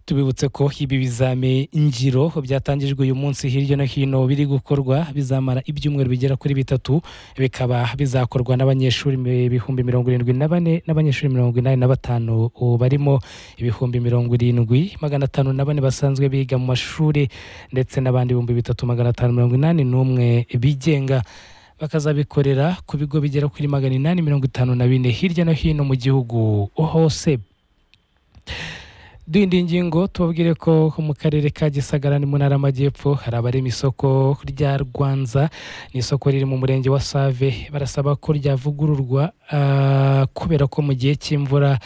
tubibutse ko ibi bizame ngiro byatangijwe uyu munsi hirya no hino biri gukorwa bizamara ibyumweru bigera kuri bitatu bikaba bizakorwa n'abanyeshuri ibihumbi mirongo irindwi na bane n'abanyeshuri mirongo inani na batanu barimo ibihumbi mirongo irindwi magana atanu na bane basanzwe biga mu mashuri ndetse n'abandi ibihumbi bitatu magana atanu mirongo inani n'umwe bigenga bakazabikorera ku bigo bigera kuri magana inani mirongo itanu na bine hirya no hino mu gihugu hose duhinda ingingo tubabwire ko mu karere ka gisagara ni mu ntara y'amajyepfo hari abarema isoko rya rwanza ni isoko riri mu murenge wa save barasaba ko ryavugururwa kubera ko mu gihe cy'imvura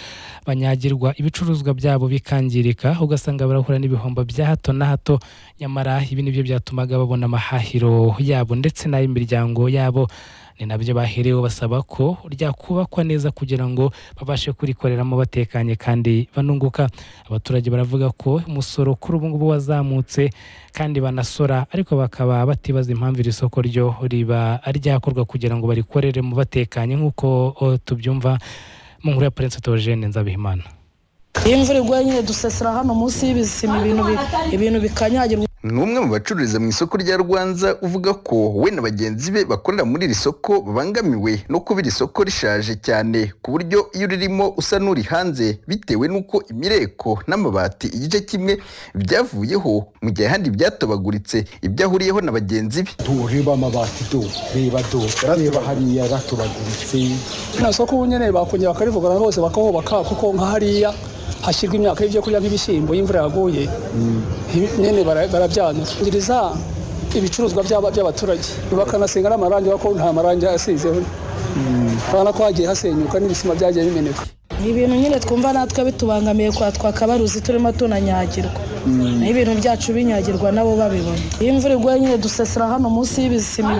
banyagirwa ibicuruzwa byabo bikangirika ugasanga barahura n'ibihombo bya hato na hato nyamara ibi ni byo byatumaga babona amahahiro yabo ndetse n'ay'imiryango yabo ni nabyo baherewe basaba ko ryakubakwa neza kugira ngo babashe kurikoreramo batekanye kandi banunguka abaturage baravuga ko umusoro kuri ubu ngubu wazamutse kandi banasora ariko bakaba batibaza impamvu iri soko ryo riba ryakorwa kugira ngo barikoreremo batekanye nk'uko tubyumva mu nkuru ya Prince Theogene Nzabihimana iyo imvura iguye nyine dusesera hano munsi y'ibisima ibintu bikanyagirwa ni umwe mu bacururiza mu isoko rya rwanza uvuga ko we na bagenzi be bakorera muri iri soko babangamiwe no kuba iri soko rishaje cyane ku buryo iyo ririmo usa n'uri hanze bitewe n'uko imireko n'amabati igice kimwe byavuyeho mu gihe ahandi byatobaguritse ibyo ahuriyeho na bagenzi be do reba amabati do reba do reba hariya ratobaguritse nta soko ubu nyine bakongera bakarivugana bose bakahubaka kuko nka hariya hashyirwa imyaka y'ibyo kurya nk'ibishyimbo y'imvura yaguye nyine barabyangiriza ibicuruzwa by'abaturage bakanasenga n'amarangi kuko nta marangi asizeho urabona ko hagiye hasenyuka n'ibisima byagiye bimeneka ni ibintu nyine twumva natwe bitubangamiye kwa twakabaruzi turimo tunanyagirwa ni ibintu byacu binyagirwa nabo babibona iyo imvura iguye nyine dusesera hano munsi y'ibisima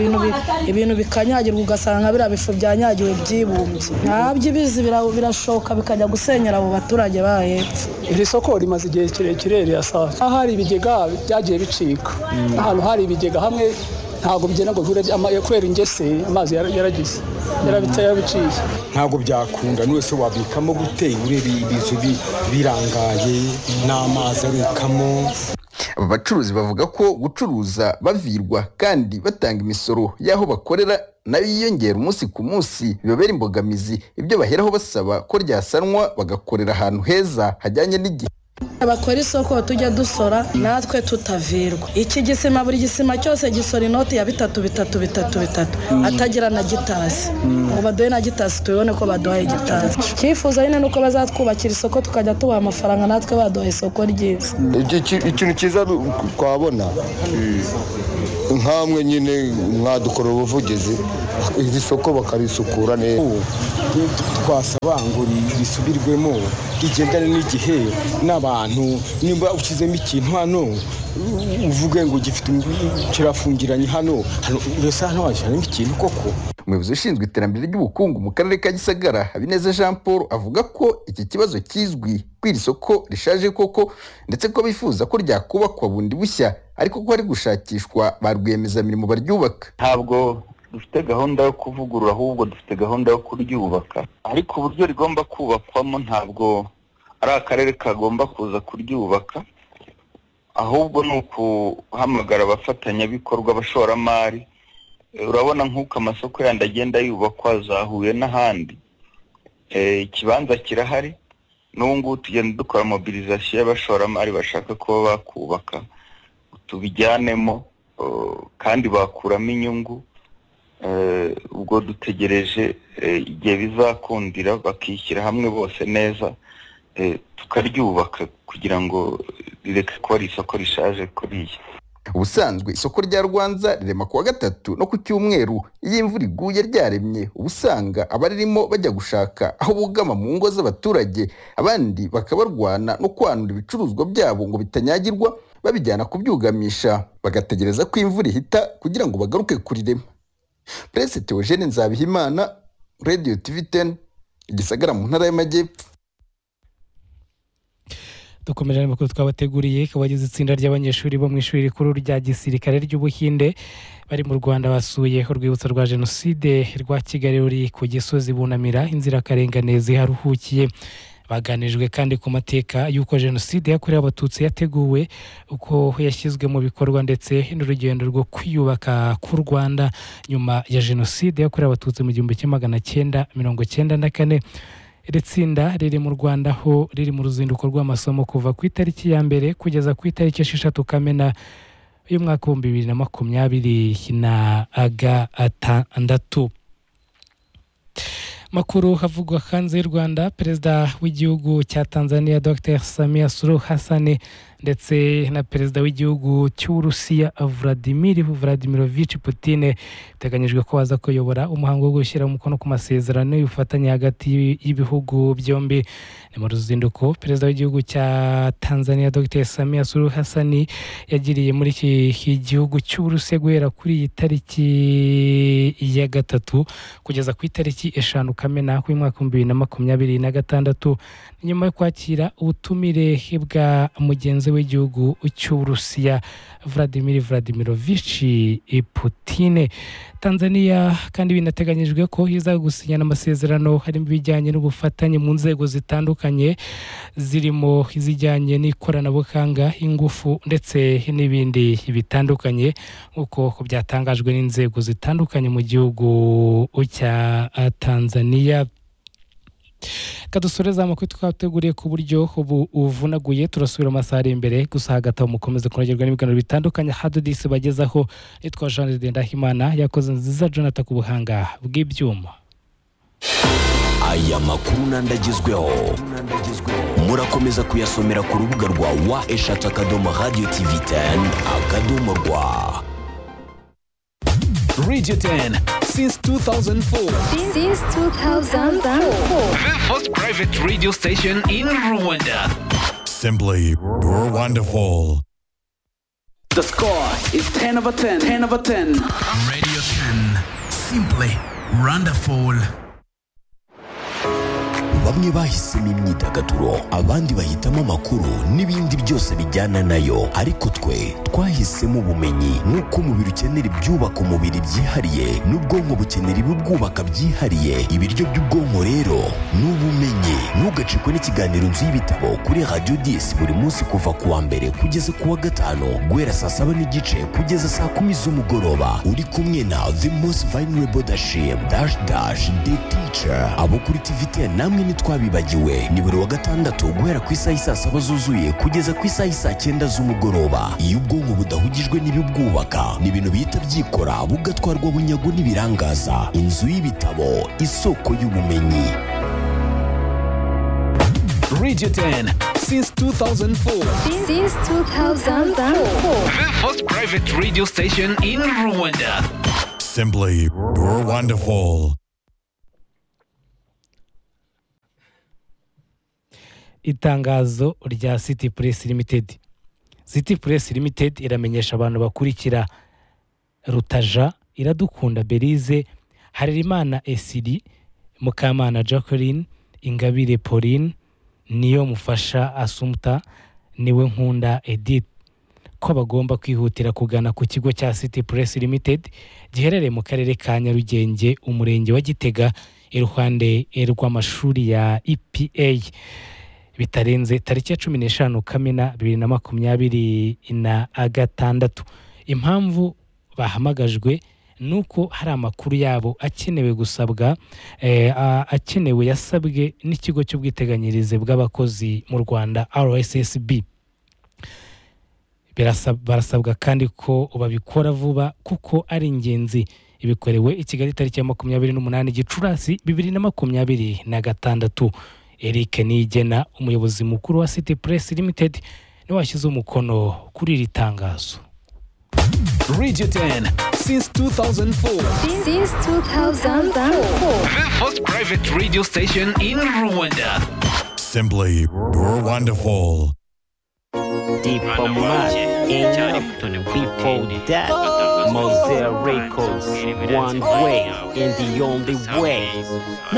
ibintu bikanyagirwa ugasanga biriya bifu byanyagiwe byibumbye ntabyo ibizi birashoka bikajya gusenyera abo baturage ba hepfo iri soko rimaze igihe kirekire rirasaza aho hari ibigega byagiye bicika ahantu hari ibigega hamwe ntabwo bigenda ngo bure kubera ingese amazi yaragize yarabitse yarabiciye ntabwo byakunda n'uwese wabikamo gute urebe ibizu birangaye n'amazi arukamo aba bacuruzi bavuga ko gucuruza bavirwa kandi batanga imisoro y'aho bakorera nayo yiyongera umunsi ku munsi bibabera imbogamizi ibyo baheraho basaba ko ryasanwa bagakorera ahantu heza hajyanye n'igihe abakora isoko tujya dusora natwe tutavirwa iki gisima buri gisima cyose gisora inoti ya bitatu bitatu bitatu bitatu atagira na gitasi ngo baduhe na gitasi tubibone ko baduhaye gitasi icyifuzo nyine ni uko bazatwubakira isoko tukajya tubaha amafaranga natwe baduha isoko ryiza ikintu cyiza twabona nkamwe nyine mwadukora ubuvugizi iri soko bakarisukura neza twasaba ngo risubirwemo rigendane n'igihe n'abantu nimba ushyizemo ikintu hano uvuge ngo kirafungiranye hano mbese hano washyiramo ikintu koko umuyobozi ushinzwe iterambere ry'ubukungu mu karere ka gisagara habineza jean paul avuga ko iki kibazo kizwi ko iri soko rishaje koko ndetse ko bifuza ko ryakubakwa bundi bushya ariko ko hari gushakishwa ba rwiyemezamirimo baryubaka ntabwo dufite gahunda yo kuvugurura ahubwo dufite gahunda yo kuryubaka ariko uburyo rigomba kubakwamo ntabwo ari akarere kagomba kuza kuryubaka ahubwo ni ukuhamagara abafatanyabikorwa abashoramari urabona nk'uko amasoko yandi agenda yubakwa zahuye n'ahandi ikibanza kirahari n'ubu ngubu tugenda dukora mobilizasiyo y'abashoramari bashaka kuba bakubaka tubijyanemo kandi bakuramo inyungu ubwo dutegereje igihe bizakundira bakishyira hamwe bose neza tukaryubaka kugira ngo rireke kuba ari isoko rishaje kuriya ubusanzwe isoko rya rwanza rirema kuwa gatatu no ku cyumweru iyo imvura iguye ryaremye uba usanga abaririmo bajya gushaka aho bugama mu ngo z'abaturage abandi bakabarwana no kwanura ibicuruzwa byabo ngo bitanyagirwa babijyana kubyugamisha bagategereza ko imvura ihita kugira ngo bagaruke kurirema perezida Theogene nzabihimana radiyo tivi teni igisagara mu ntara y'amajyepfo dukomeje amakuru twabateguriye ikaba agize itsinda ry'abanyeshuri bo mu ishuri rikuru rya gisirikare ry'ubuhinde bari mu rwanda basuye urwibutso rwa jenoside rwa kigali ruri ku gisozi bunamira inzirakarengane ziharuhukiye baganirijwe kandi ku mateka y'uko jenoside yakorewe abatutsi yateguwe uko yashyizwe mu bikorwa ndetse n'urugendo rwo kwiyubaka k'u rwanda nyuma ya jenoside yakorewe abatutsi mu gihumbi kimwe magana cyenda mirongo cyenda na kane iri tsinda riri mu rwanda aho riri mu ruzinduko rw'amasomo kuva ku itariki ya mbere kugeza ku itariki esheshatu kamena y'umwaka w'ibihumbi bibiri na makumyabiri na gatandatu makuru havugwa hanze y'u rwanda perezida w'igihugu cya tanzania dr samia suru hasani ndetse na perezida w'igihugu cy'uburusiya vladimir vladimirovic putine biteganyijwe ko baza kuyobora umuhango wo gushyira umukono ku masezerano y'ubufatanye hagati y'ibihugu byombi ni mu ruzinduko perezida w'igihugu cya tanzania dr samia suru hasani yagiriye muri iki gihugu cy'uburusiya guhera kuri iyi tariki ya gatatu kugeza ku itariki eshanu kamena y'umwaka w'ibihumbi bibiri na makumyabiri na gatandatu nyuma yo kwakira ubutumire bwa mugenzi w'igihugu cy'uburusiya vladimir vladimirovich putine tanzania kandi binateganyijwe ko iza gusinyana amasezerano harimo ibijyanye n'ubufatanye mu nzego zitandukanye zirimo izijyanye n'ikoranabuhanga ingufu ndetse n'ibindi bitandukanye nk'uko byatangajwe n'inzego zitandukanye mu gihugu cya tanzania kadusoreza amakuru twateguriye ku buryo ubu uvunaguye turasubira amasaha ari imbere gusa hagati aho mukomeze kunogerwa n'ibiganiro bitandukanye hadudisi bagezaho nitwa jean ndahimana yakoze nziza jonathan ku buhanga bw'ibyuma aya makuru n'andagezweho murakomeza kuyasomera ku rubuga rwa wa eshatu akadomo radiyo tivi teni akadomo rwa Radio 10 since 2004. Since 2004. The first private radio station in Rwanda. Simply wonderful. The score is 10 over 10. 10 over 10. Radio 10 simply wonderful. bamwe bahisemo imyidagaduro abandi bahitamo amakuru n'ibindi byose bijyana nayo ariko twe twahisemo ubumenyi nk'uko umubiri ukenera ibyubaka umubiri byihariye n'ubwonko bukenera ibibwubaka byihariye ibiryo by'ubwonko rero ni ubumenyi ntugacikwe n'ikiganiro nzu y'ibitabo kuri radiyo disi buri munsi kuva ku wa mbere kugeza ku wa gatanu guhera saa saba n'igice kugeza saa kumi z'umugoroba uri kumwe na the most vulnerable dashim dash dash the teacher abo kuri tivite namwe ni twabibagiwe ni buri wa gatandatu guhera ku isaha isaa saba zuzuye kugeza ku isaha isaa cyenda z'umugoroba iyo ubwonko budahugijwe n'ibibwubaka ni ibintu bihita byikora bugatwarwa bunyago n'ibirangaza inzu y'ibitabo isoko y'ubumenyi Radio 10 since 2004. Since 2004. The first private radio station in Rwanda. Simply wonderful. itangazo rya city press limited city press limited iramenyesha abantu bakurikira rutaja iradukunda berize harerimana esiri mukamana jacqueline ingabire pauline niyo mufasha asumta niwe nkunda edith ko bagomba kwihutira kugana ku kigo cya city press limited giherereye mu karere ka nyarugenge umurenge wa gitega iruhande rw'amashuri ya epa bitarenze tariki ya cumi n'eshanu kamena bibiri na makumyabiri na gatandatu impamvu bahamagajwe ni uko hari amakuru yabo akenewe gusabwa akenewe yasabwe n'ikigo cy'ubwiteganyirize bw'abakozi mu rwanda rssb barasabwa kandi ko babikora vuba kuko ari ingenzi ibikorewe i kigali tariki ya makumyabiri n'umunani gicurasi bibiri na makumyabiri na gatandatu eric nigena umuyobozi mukuru wa city press limited niwe washyize umukono kuri iri tangazo Radio 10 since 2004. Since 2004. The first private radio station in Rwanda. Simply wonderful. Diplomat in before that. Mosaic Records, one way and the only way.